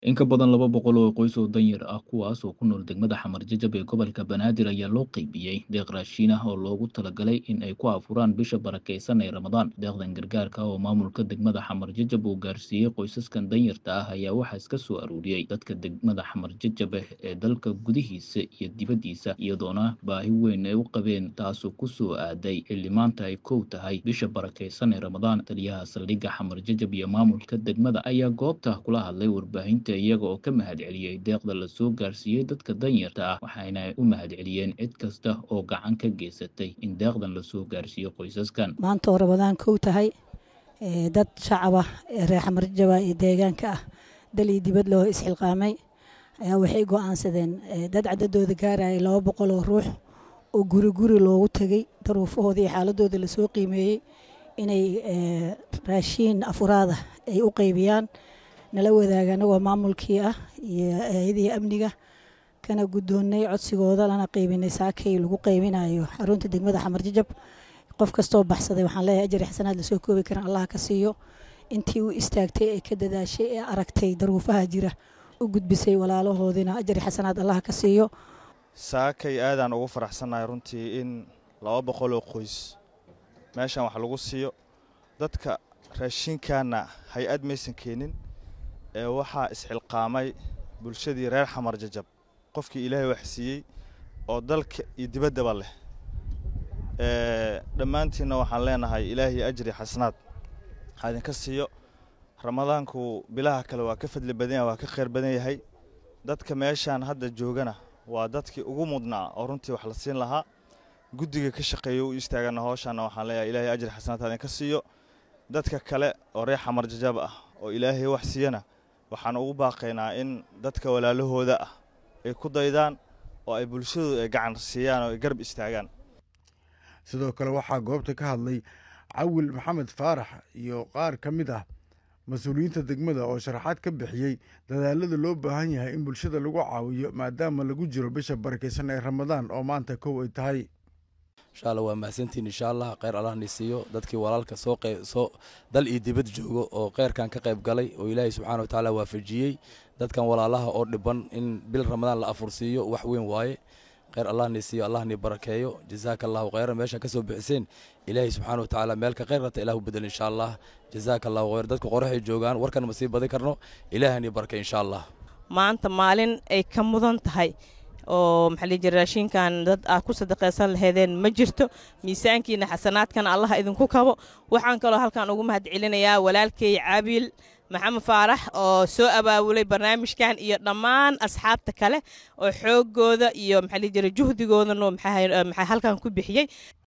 In ka badan laba boqol oo qoys oo danyar ah kuwaas oo ku nool degmada Xamar Jajab ee gobolka Banaadir ayaa loo qaybiyey deeq raashin ah oo loogu talagalay in ay ku afuraan bisha barakeysan ee Ramadaan. Deeqdan gargaarka ah oo maamulka degmada Xamar Jajab uu gaarsiiyey qoysaskan danyarta ah ayaa waxaa iska soo aruuriyey dadka degmada Xamar Jajab ee dalka gudihiisa iyo dibaddiisa iyadoona baahi weyn ay u qabeen taasoo ku soo aaday xilli maanta ay kow tahay bisha barakeysan ee Ramadaan. Taliyaha saldhigga Xamar Jajab iyo maamulka degmada ayaa goobta kula hadlay warbaahinta iyaga oo ka mahadceliyey deeqda la soo gaarsiiyey dadka danyarta ah waxayna u mahadceliyeen cid kasta oo gacan ka geysatay in deeqdan la soo gaarsiiyo qoysaskan maanta oo rabadaan kow tahay ee dad shacab ah ee reer xamar jajaba iyo deegaanka ah dal iyo dibad loo isxilqaamay ayaa waxay go'aansadeen ee dad cadadooda gaaraya laba boqol oo ruux oo guri guri loogu tegey daruufahooda iyo xaaladooda lasoo qiimeeyey inay ee, raashiin afuraada ay u qaybiyaan nala wadaaga anagoo maamulkii ah iyo hay-adihii amniga kana guddoonnay codsigooda lana qaybinay saakay lagu qaybinayo xarunta degmada xamar jajab qof kastoo baxsaday waxaan leeyahay ajar iyo xasanaad lasoo koobi karan allah ka siiyo intii u istaagtay ee ka dadaashay ee aragtay daruufaha jira u gudbisay walaalahoodina ajar iyo xasanaad allah ka siiyo saakay aadaan ugu faraxsannahay runtii in laba boqol oo qoys meeshan wax lagu siiyo dadka raashinkaana hay-ad maysan keenin ee waxaa isxilqaamay bulshadii reer xamar jajab qofkii ilaahay wax siiyey oo dalka iyo dibaddaba leh ee dhammaantiinna waxaan leenahay ilaahay ajri xasanaad ha idinka siiyo ramadaanku bilaha kale waa ka fadli badan yahay waa ka khayr badan yahay dadka meeshaan hadda joogana waa dadkii ugu mudnaa oo runtii wax la siin lahaa guddiga ka shaqeeya u istaagana howshaana waxaan leeyahay ilaahay ajri xasanaad ha idinka siiyo dadka kale oo reer xamar jajab ah oo ilaahay wax siiyana waxaan ugu baaqaynaa in dadka walaalahooda ah ay ku daydaan oo ay bulshadooda ay gacan siiyaan oo ay garab istaagaan sidoo kale waxaa goobta ka hadlay cawil maxamed faarax iyo qaar ka mid ah mas-uuliyiinta degmada oo sharaxaad ka bixiyey dadaalada loo baahan yahay in bulshada lagu caawiyo maadaama lagu jiro bisha barakeysan ee ramadaan oo maanta kow ay tahay insha allah waa mahadsantiin insha allah kheyr allah ni siiyo dadkii walaalka soo qey soo dal iyo dibad joogo oo kheyrkan ka qayb galay oo ilaahay subxaana wa tacaala waafajiyey dadkan walaalaha oo dhiban in bil ramadaan la afursiiyo wax weyn waaye kheyr allah ni siiyo allah ni barakeeyo jazaaka allahu kheyran meesha ka soo bixiseen ilaahay subxaana wa tacaala meel ka kheyr rata ilah u bedel insha allah jazaaka allahu kheyr dadka qoraxay joogaan warkan ma sii badin karno ilaahay ni barakey insha allah maanta maalin ay ka mudan tahay oo maxaa la jira raashinkan dad aad ku sadaqaysan laheedeen ma jirto miisaankiina xasanaadkana allah idinku kabo waxaan kaloo halkan ugu mahad celinayaa walaalkay caabil maxamed faarax oo soo abaabulay barnaamijkan iyo dhammaan asxaabta kale oo xoogooda iyo maxaa la jira juhdigoodana maxaa halkan ku bixiyey